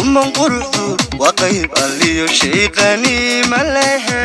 kuman quruxdu waa qayb alliyo shayqani ma lehe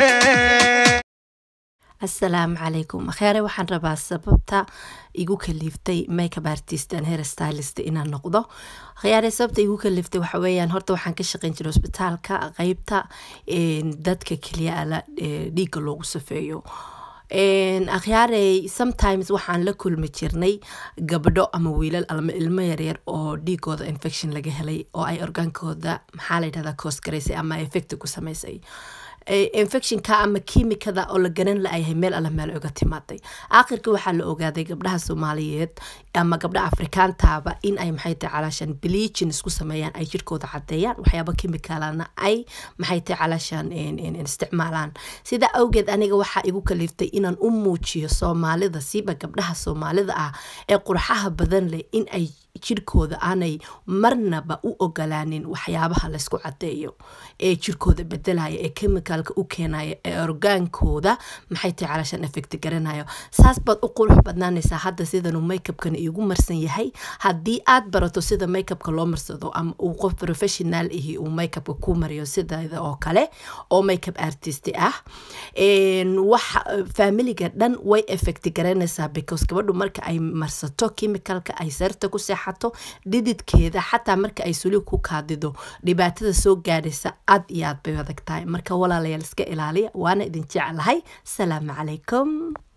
asalaamu calaykum akheere waxaan rabaa sababta igu kaliiftay makeup artist and hair stylist inaan noqdo khiyaare sababta igu kaliiftay waxa weeyaan horta waxaan ka shaqeyn jiray hospitaalka qeybta dadka keliya ala dhiigga loogu safeeyo akhyaarey sometimes waxaan la kulmi jirnay gabdho ama wiilal ama ilmo yaryar oo dhiigooda infection laga helay oo ay orgaankooda maxaa la yidhahdaa coos garaysay ama effect ku samaysay infectionka ama kiimikada oo la garan la-yahay meel alla meel oga timaaday aakhirka waxaa la ogaaday gabdhaha soomaaliyeed ama gabdhaha afrikaantaaba in ay maxay tahay calaashaan bleachin isku sameeyaan ay jirkooda cadeeyaan waxyaaba kimicalana ay maxay tahay calaashaan isticmaalaan sidaa awgeed aniga waxaa igu kaliiftay inaan u muujiyo soomaalida siiba gabdhaha soomaalida ah ee qurxaha badan leh in ay jirkooda aanay marnaba u ogolaanin waxyaabaha laysku cadeeyo ee jirkooda bedelaya ee chemicalka u keenaya ee orgaankooda maxay tahay calaashaan effect garanayo saas baad u qurux badnaanaysaa hadda sidanuu makeupkan iigu marsan yahay haddii aad barato sida makeupka loo marsado ama uu qof professional ihi uu makeupka ku mariyo sideeda oo kale oo makeup artist ah wax familiga dhan way effect garanaysaa because gabadhu marka ay marsato chemicalka ay sarta ku seexato dhididkeeda xataa marka ay suli ku kaadido dhibaatada soo gaadhaysa aad iyo aad bay adag tahay marka walaalayaal iska ilaaliya waana idin jeclahay salaamu calaykum